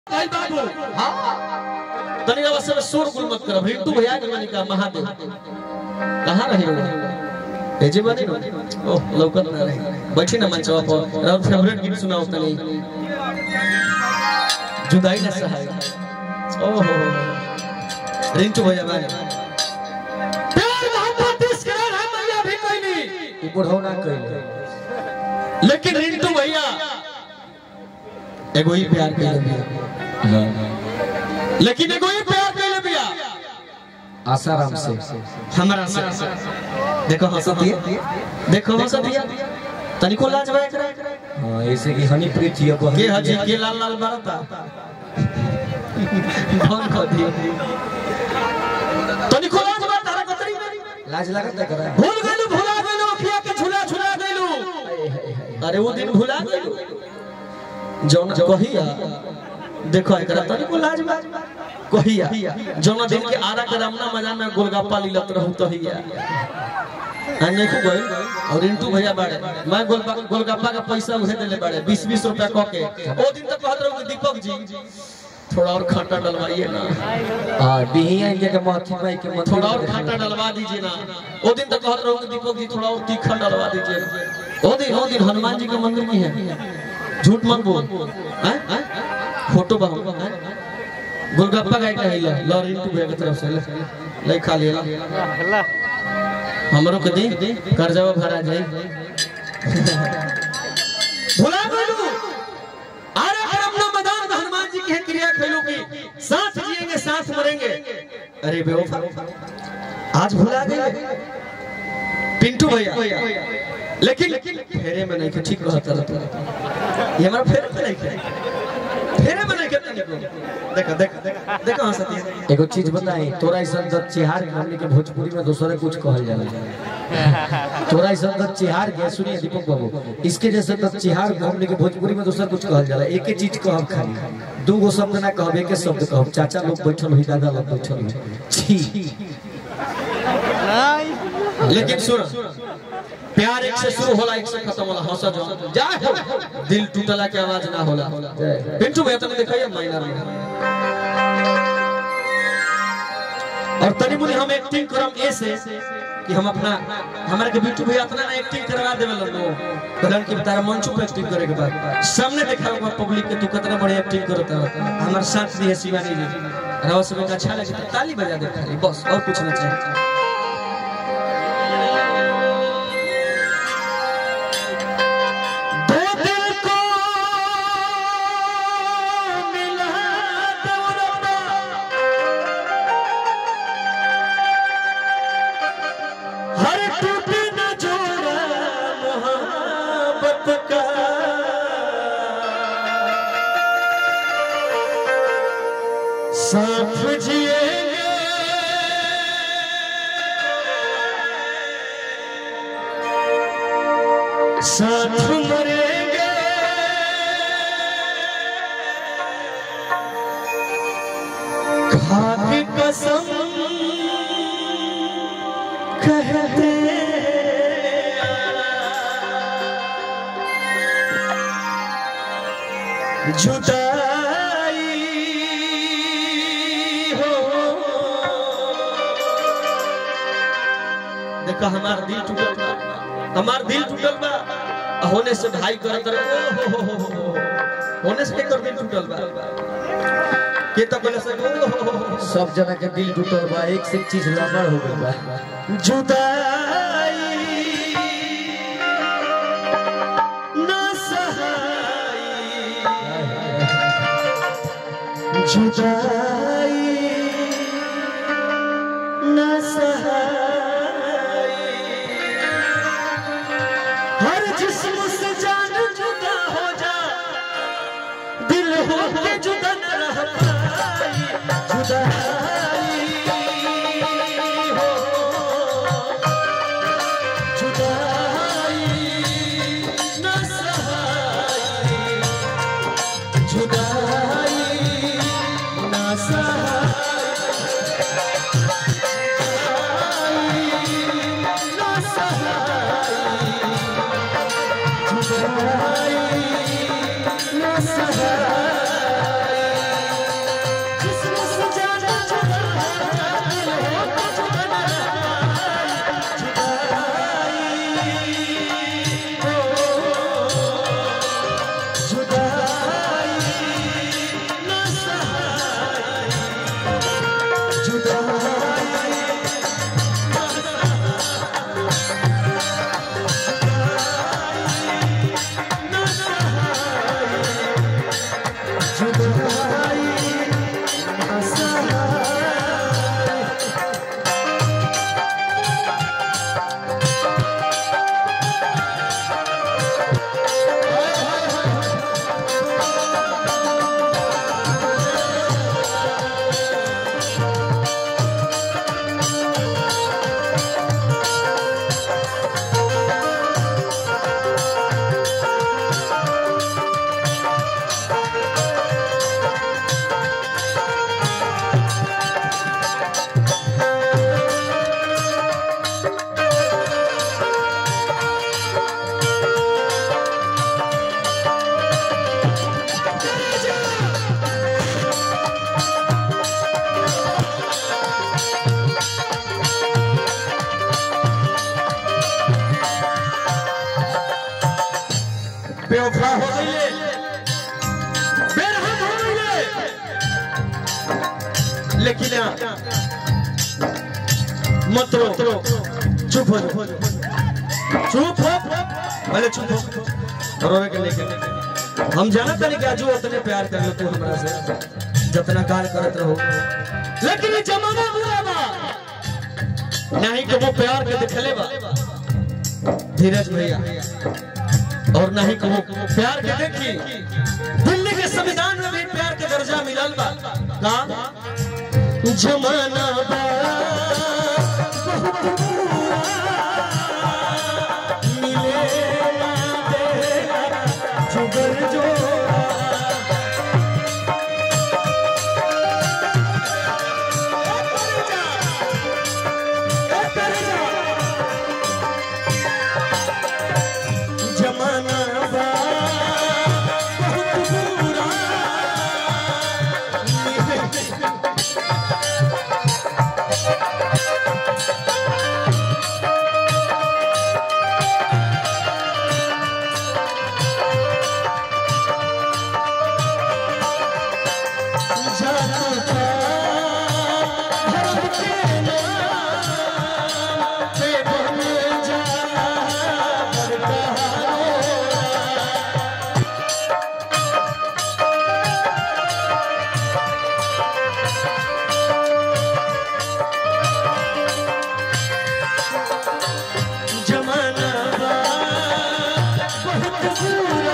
भाई बाबू हाँ तनी अवसर शोर गुल मत कर रिंटू भैया के मानी का महादेव कहाँ रहे हो एजे बने नो ओह लौकत ना रहे बैठी ना मंचवा पर और फेवरेट गीत सुनाओ तनी जुदाई ना सहाय ओहो रिंटू भैया बारे प्यार मोहब्बत इस करार हम भैया भी कोई नहीं ई बुढ़ऊ ना कइले लेकिन रिंटू भैया एगो ही प्यार के लिए लेकिन एगो ही प्यार के लिए बिया आसाराम से हमारा से देखो हंसत है देखो हंसत है तनिको लाज बा एकरा हां ऐसे कि हनी प्रीत ये के हजी के लाल लाल बारता कौन को दियो तनिको लाज बा तारा कतरी लाज लागत करा भूल गइलू भुला गइलू अखिया के झुला झुला गइलू अरे वो दिन भुला गइलू जौन कहिया देखो एकरा तनिको लाज बा कहिया जौन दिन के आरा के रामना मजा में गोलगप्पा लीलत रहू तो हिया अन्य को गइल और इंटू भैया बाड़े मैं गोलगप्पा गोलगप्पा का पैसा उसे देले बाड़े 20 20 रुपया क के ओ दिन तक कहत रहू कि दीपक जी थोड़ा और खट्टा डलवाइए ना हां बिहिया इनके के महती भाई के मंदिर थोड़ा और खट्टा डलवा दीजिए ना वो दिन तक कहत रहूं कि दीपक जी थोड़ा और तीखा डलवा दीजिए वो दिन वो दिन हनुमान जी का मंदिर में है झूठ मत बोल हैं हैं फोटो बा हैं? गोलगप्पा का का हिला लॉरी टू के तरफ से ले ले खा लिया हमरो के दी कर्जवा भरा जाए भुला गइलू अरे करम ना मैदान में हनुमान जी की है क्रिया खेलू की साथ जिएंगे साथ मरेंगे अरे बेवफा आज भुला गए पिंटू भैया लेकिन फेरे में नहीं के ठीक रहता रहता ये हमारा फेरे में नहीं के फेरे में नहीं के तनिको देखो देखो देखो देखो हंसती है एगो चीज बताई तोरा ऐसा दत चिहार के हमने के भोजपुरी में दूसरे कुछ कहल जाला तोरा ऐसा दत चिहार के सुनिए दीपक बाबू इसके जैसे दत चिहार के हमने के भोजपुरी में दूसरा कुछ कहल जाला एक चीज कहब खाली दू गो शब्द ना कहब एक शब्द कहब चाचा लोग बैठल हुई दादा लोग बैठल हुई छी लेकिन सुन प्यार एक से शुरू होला एक से खत्म होला हंसा जो जा हो दिल टूटला के आवाज ना होला पिंटू भैया तुमने देखा माइनर में और तनी मुनी हम एक्टिंग करम ऐसे कि हम अपना हमारे के बिट्टू भैया अपना ना एक्टिंग करवा देवे लो कहलन कि तारा मंच पे एक्टिंग करे के बाद सामने देखा होगा पब्लिक के तू कितना बढ़िया एक्टिंग करता है हमारे साथ भी है शिवानी जी रवा सब का अच्छा लगे तो ताली बजा दे खाली बस और कुछ ना चाहिए दो दिल को मिला दो रब्बा हर टूटे न जोड़ा मोहब्बत का साथ जिएंगे साथ मरेंगे खाक कसम कहते जुदाई हो देखा हमार दिल टूटल बा हमार दिल टूटल बा आ होने से भाई करत रहे ओ हो हो हो हो होने से कर दिल टूटल बा के तो बोले से ओ हो हो हो सब जना के दिल टूटल बा एक से एक चीज लमड़ हो गइल बा जुदाई न सहाई जुदाई न सहाई हर जिस्म से जान जुदा हो जा दिल हो के जुदा न रह पाई जुदाई हो जुदाई न सहाई जुदाई न सहाई न सहाई जुदाई न सहाई बेवफा हो गईले बेरहम हो गईले लेकिन मत रो चुप हो जाओ। चुप हो पहले चुप हो रोवे के लेके हम जानत नहीं कि आजू उतने प्यार कर लो तू हमरा से जितना कार करत रहो लेकिन ये जमाना बुरा बा नहीं कि वो प्यार के दिखले बा धीरज भैया और नहीं कि वो प्यार के देखी दिल्ली के संविधान में भी प्यार के दर्जा मिलल बा का जमाना बा मिले ना तेरा जुगर जोड़ा जमाना बा बहुत बुरा जादू का धर्म के नाम पे बन जा जमाना बा बहुत बुरा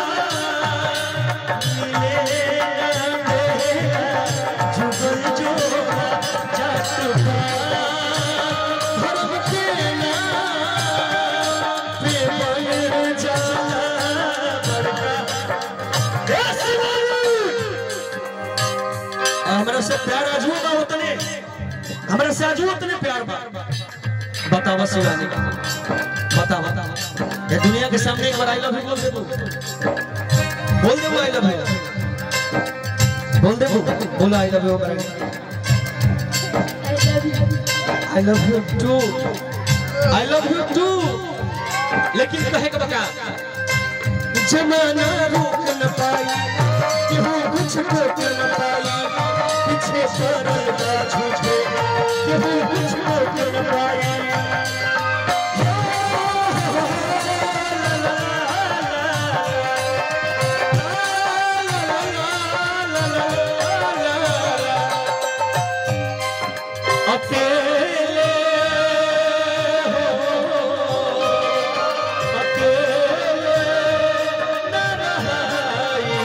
मिले ना तेरा जुगल जोड़ा जात बा धर्म के नाम पे बन जा बड़का हमरा से प्यार आजू बा उतने हमरा से आजू उतने प्यार बा बतावा शिवानी बता बता ये दुनिया के सामने एक बार आई लव यू बोल दे तू बोल दे वो आई लव यू बोल दे वो बोला I love you I love you too I love you too लेकिन कहे का बता जमाना रोक न पाई केहू कुछ रोक न पाई पीछे पड़ल बा झूठे केहू कुछ रोक न पाई अकेले हो अकेले न रहाई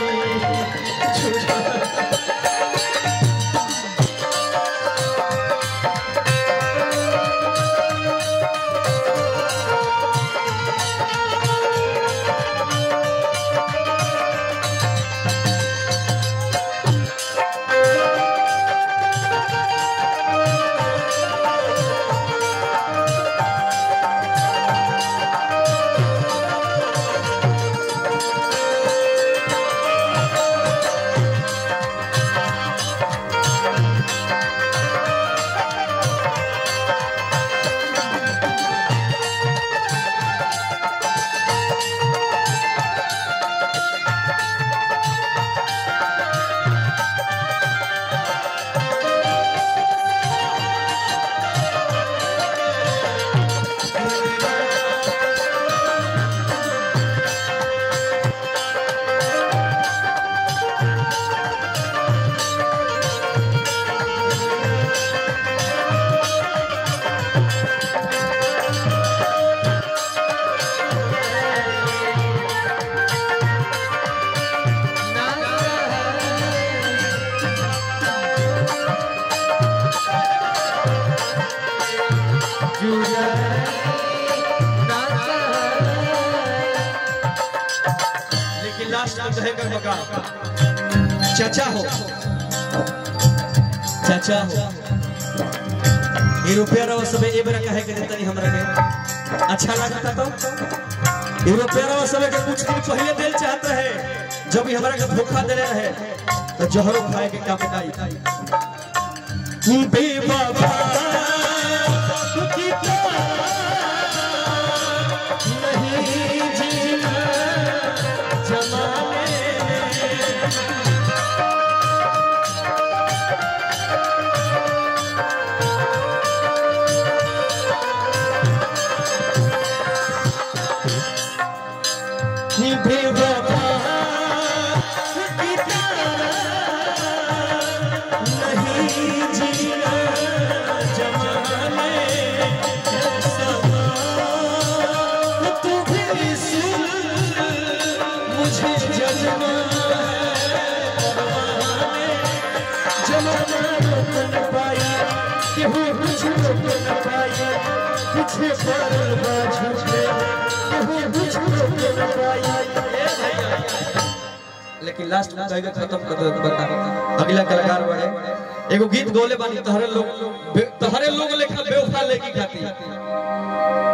लेकिन लास्ट में कहे कर बका चाचा हो चाचा हो ये रुपया रहो सबे ए बेरा कहे के देतनी हमरा के अच्छा लागता तो ये रुपया रहो सबे के कुछ दिन पहले दिल चाहत रहे जब भी हमरा के धोखा देले रहे तो जहरो खाए के का पटाई बेवफा की नहीं जीना केहू कुछ रोके न पाई पीछे पड़ल बा झूठे केहू कुछ रोके न पाई लेकिन लास्ट में कहेगा खत्म कर दे बता अगला कलाकार बड़े एगो गीत गौले बानी तहरे लोग बे- तहरे लोग लेखा बेवफा लेकी खाती